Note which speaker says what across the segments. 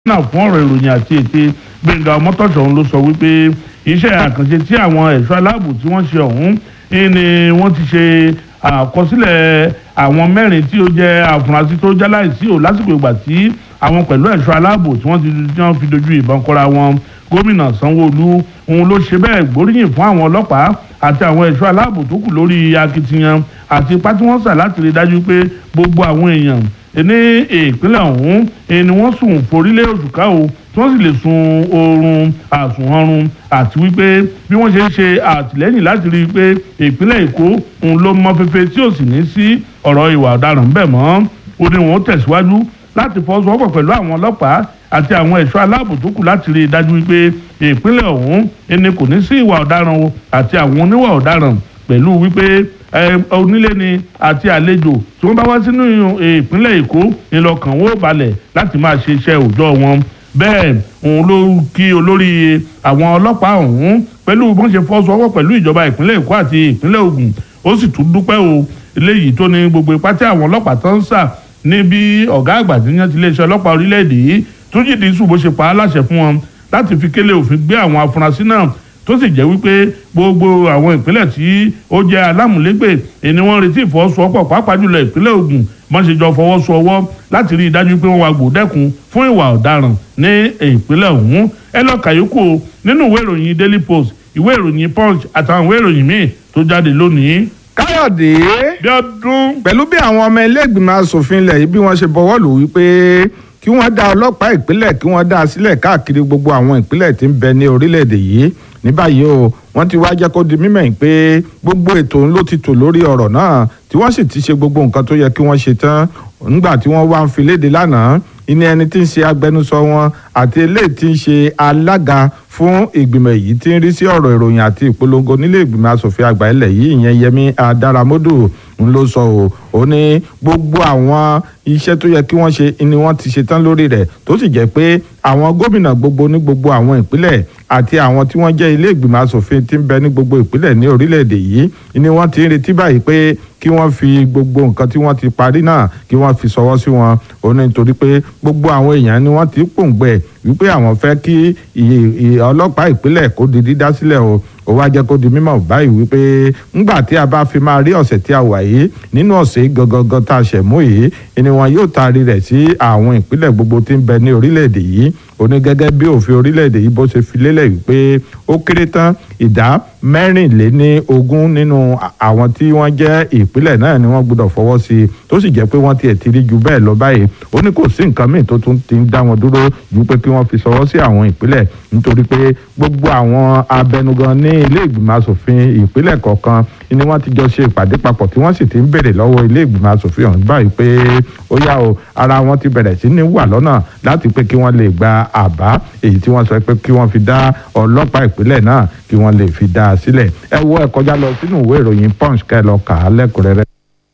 Speaker 1: náà fún ọ̀rọ̀ ìròyìn àti ète gbẹ̀ngà ọmọtọ̀ṣọ̀ ló sọ wípé iṣẹ́ àkànṣe tí àwọn ẹ̀ṣọ́ aláàbò tí wọ́n ṣe ọ̀hún ni wọ́n ti ṣe àkọsílẹ̀ àwọn mẹ́rin tí ó jẹ́ àfúrásì tó jáláìsí ò lásìkò ìgbà tí àwọn pẹ̀lú ẹ̀ṣọ́ aláàbò tí wọ́n ti tí wọ́n fi dojú ìbọn kọra wọn gómìnà sanwó-olu òun ló ṣe bẹ́ẹ̀ gbóríyìn fún àwọn ọlọ́pàá àti àwọn ẹ̀ṣọ́ aláàbò tó kù lórí akitiyan àti ipá tí wọ́n sà láti rí dájú pé gbogbo àwọn èèyàn ní ìpínlẹ̀ ọ̀hún ni wọ́n sùn forílẹ̀ òṣùká o tí wọ́n sì lè sun oorun àsùnwọ̀run àti wípé bí wọ́n ṣe ń ṣe àtìlẹ́yìn láti rí i pé ìpínlẹ̀ èkó ń ló mọ fẹ́fẹ́ tí ò sì ní sí ọ̀rọ̀ ìwà ọ̀daràn bẹ́ẹ̀ mọ́ ó ní wọn ó tẹ̀síwájú láti fọwọ́sowọ́pọ̀ pẹ̀lú àwọn ọlọ́pàá àti àwọn ẹ̀ṣọ́ aláàbò tó kù láti rí i dájú wípé ìpínlẹ̀ ọ̀hún ẹni kò ní sí ìwà ọ̀daràn o àti àwọn oníwà ọ̀daràn pẹ̀lú wípé onílé ni àti àlejò tí wọ́n bá wá sínú ìpínlẹ̀ èkó ńlọkàn wó balẹ̀ láti máa ṣe iṣẹ́ òòjọ́ wọn bẹ́ẹ̀ òun ló kí olórí àwọn ọlọ́pàá ọ̀hún pẹ̀lú bọ́n ṣe fọ́sowọ́pọ̀ pẹ̀lú ìjọba ìpínlẹ̀ èkó àti ìpínlẹ̀ ògùn ó sì tún dúpẹ́ o eléyìí tó ní gbogbo ipá tí àwọn ọlọ́pàá tó ń sà ní bí ọ̀gá àgbà tí wọ́n ti iléeṣẹ́ ọlọ́pàá orílẹ̀-èdè yìí tún jìdí sùn bó ṣe pa á láṣẹ fún wọn láti fi kélé òfin gbé àwọn afurasí náà tó sì jẹ́ wípé gbogbo àwọn ìpínlẹ̀ tí ó jẹ́ alámùlégbè ni wọ́n retí ìfọwọ́sowọ́pọ̀ pàápàá jùlọ ìpínlẹ̀ Ògùn wọ́n ṣe jọ fọwọ́sowọ́ láti rí i dájú pé wọ́n wá gbòdẹ́kun fún ìwà ọ̀daràn ní ìpínlẹ̀ ọ̀hún ẹ lọ kàyókù nínú ìwé ìròyìn Daily Post ìwé ìròyìn Punch àtàwọn ìwé ìròyìn míì tó jáde lónìí.
Speaker 2: káyọ̀dé
Speaker 1: bí ọdún.
Speaker 2: pẹ̀lú bí àwọn ọmọ ilé ìgbìmọ̀ asòfin ilẹ̀ yìí bí wọ́n ṣe bọwọ́ lù wípé kí wọ́n dá ọlọ́pàá ìpínlẹ̀ kí wọ́n dá a sílẹ̀ káàkiri gbogbo àwọn ìpínlẹ̀ tí ń bẹ ní orílẹ̀-èdè yìí ní báyìí o wọ́n ti wá jẹ́ kó di mímọ̀ yìí pé gbogbo ètò ń ló ti tò lórí ọ̀rọ̀ náà tí wọ́n sì ti ṣe gbogbo nǹkan tó yẹ kí wọ́n ṣe tán nígbà tí wọ́n wá ń fi léde lánàá ìní ẹni tí ń ṣe agbẹnusọ wọn àti eléyìí tí ń ṣe alága fún ìgbìmọ̀ èyí tí ń rí sí ọ̀rọ̀ ìròyìn àti ìpolongo nílé ìgbìmọ̀ asòfin àgbà ilẹ̀ yìí ìyẹn Yẹmí Adáramódù ń ló sọ o ó ní gbogbo àwọn iṣẹ́ tó yẹ kí wọ́n ṣe ni wọ́n ti ṣe tán lórí rẹ̀ tó sì jẹ́ pé àwọn gómìnà gbogbo ní gbogbo àwọn ìpínlẹ̀ àti àwọn tí wọ́n jẹ́ ilé ìgbìmọ̀ asòfin tí ń bẹ ní gbogbo ìpínlẹ̀ ní orílẹ̀-èdè yìí ni wọ́n ti ń retí báyìí pé kí wọ́n fi gbogbo nǹkan tí wọ́n ti parí náà kí wọ́n fi ṣọwọ́ sí wọn ó ní nítorí pé gbogbo àwọn èèyàn ni wọ́n ti pòǹgbẹ wípé àwọn fẹ́ kí ọlọ́pàá ìpínlẹ̀ kó di dídá sílẹ̀ o ó wá jẹ́ kó di mímọ̀ báyìí wípé ńgbà tí a bá fi máa rí ọ̀sẹ̀ tí a wà yìí nínú ọ̀sẹ̀ gangan tá a ṣẹ̀ mú yìí ni wọn yóò taari rẹ̀ sí àwọn ìpínlẹ̀ gbogbo tí ń bẹ ní orílẹ̀-èdè yìí ó ní gẹ́gẹ́ bí òfin orílẹ̀-èdè yìí bó ṣe fi lélẹ̀ wípé ó kéré tán ìdá mẹ́rìnléní ogún nínú àwọn tí wọ́n jẹ́ ìpínlẹ̀ náà ni wọ́n gbọ́dọ̀ fọwọ́ sí i tó sì jẹ́ pé wọ́n tiẹ̀ ti rí ju bẹ́ẹ̀ lọ báyìí ó ní kò sí nǹkan míì tó tún ti ń dá wọn dúró ju pé kí wọ́n fi sọwọ́ sí àwọn ìpínlẹ̀ nítorí pé gbogbo àwọn abẹnugan ní ilé ìgbìmọ̀ asòfin ìpínlẹ̀ kọ̀ọ̀kan ni wọ́n ti jọ ṣe ìpàdé papọ̀ tí wọ́n sì ti ń béèrè lọ́wọ́ ilé ìgbìmọ̀ asòfin ọ̀hún báyìí pé ó yá o ara wọn ti bẹ̀rẹ̀ sí ní wà lọ́nà láti pé kí wọ́n lè gba àbá èyí tí wọ́n sọ pé kí wọ́n fi dá ọlọ́pàá ìpínlẹ̀ náà kí wọ́n lè fi dá a sílẹ̀ ẹ wo ẹ kọjá lọ sínú ìwé ìròyìn punch kẹ́ lọ kà á lẹ́kùnrẹ́rẹ́.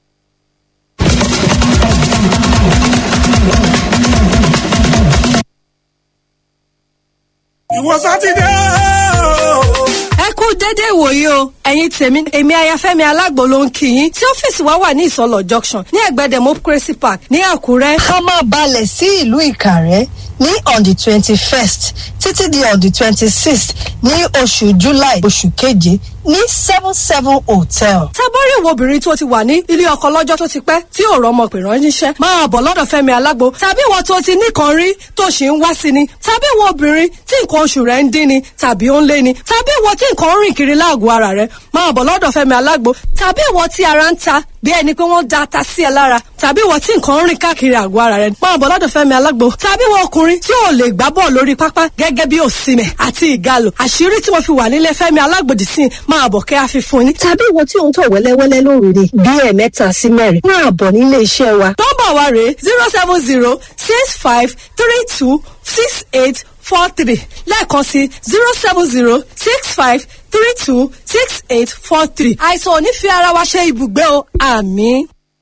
Speaker 3: ìwọ sátidé
Speaker 4: ẹ kú déédéé ìwòyí o ẹ̀yin tèmi èmi ayafẹ́mi alágbo ló ń kí yín tí ọ́fíìsì wa wà ní ìsọlọ junction ní ẹ̀gbẹ́ democracy park ní àkúrẹ́.
Speaker 5: a máa balẹ̀ sí ìlú ìkàrẹ́ ní on the twenty first títí di on the twenty sixth ní oṣù july oṣù keje ní seven seven hotel.
Speaker 4: tábọ́rì ìwọ obìnrin tó ti wà ní ilé ọkọ lọ́jọ́ tó ti pẹ́ tí ò rọ́mọ pè ránṣẹ́ máa bọ̀ lọ́dọ̀ fẹ́mi alágbo tàbí ìwọ tó ti nìkan rí tó ṣì ń wá sí ni tàbí ìwọ obìnrin tí nǹkan oṣù rẹ̀ ń dín ni tàbí ó ń lé ni tàbí ìwọ tí nǹkan ń rìn kiri láàgọ̀ ara rẹ̀ máa bọ̀ lọ́dọ̀ fẹ́mi alágbo tàbí ìwọ tí ara ń ta bí ẹni pé wọ́n da ata sí ẹ lára tàbí ìwọ tí nǹkan ń rìn káàkiri àgọ́ ara rẹ̀ máa bọ̀ lọ́dọ̀ fẹ́mi alágbo tàbí ìwọ ọkùnrin tí ò lè gbá bọ́ọ̀ lórí pápá gẹ́gẹ́ bí òsìmẹ̀ àti ìgalò àṣírí tí mo fi wà nílé fẹ́mi alágbòdì sí i máa bọ̀ kẹ́ àfi fún yín.
Speaker 5: tàbí ìwọ tí òun tọ̀ wẹ́lẹ́wẹ́lẹ́ lóru ni bí ẹ̀ẹ̀mẹ́ta sí mẹ́rin máa bọ̀ nílé iṣẹ́ wa.
Speaker 4: nọ́mbà wa rèé zero seven zero six five three two six eight four three lẹ́ẹ̀kan sí zero seven zero six five three two six eight four three àìsàn ò ní fi ara wa ṣe ibùgbé o àmín.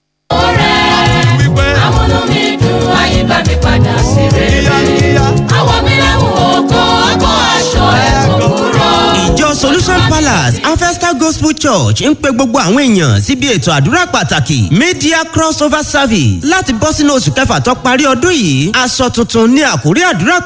Speaker 3: wípé
Speaker 6: àwọn olómi dùn ayé bá mi padà sí rere.
Speaker 3: kíákíá
Speaker 6: àwọn mi lẹ́wọ̀n ọkọ̀ ọkọ̀ aṣọ ẹ̀kọ́ kúrò.
Speaker 7: ìjọ solution palace and festa
Speaker 3: gospel church ń pe gbogbo àwọn èèyàn síbi ètò àdúrà pàtàkì media crossover service láti bọ́ sínú oṣù kẹfà tó parí ọdún yìí aṣọ tuntun ní àkórí àdúrà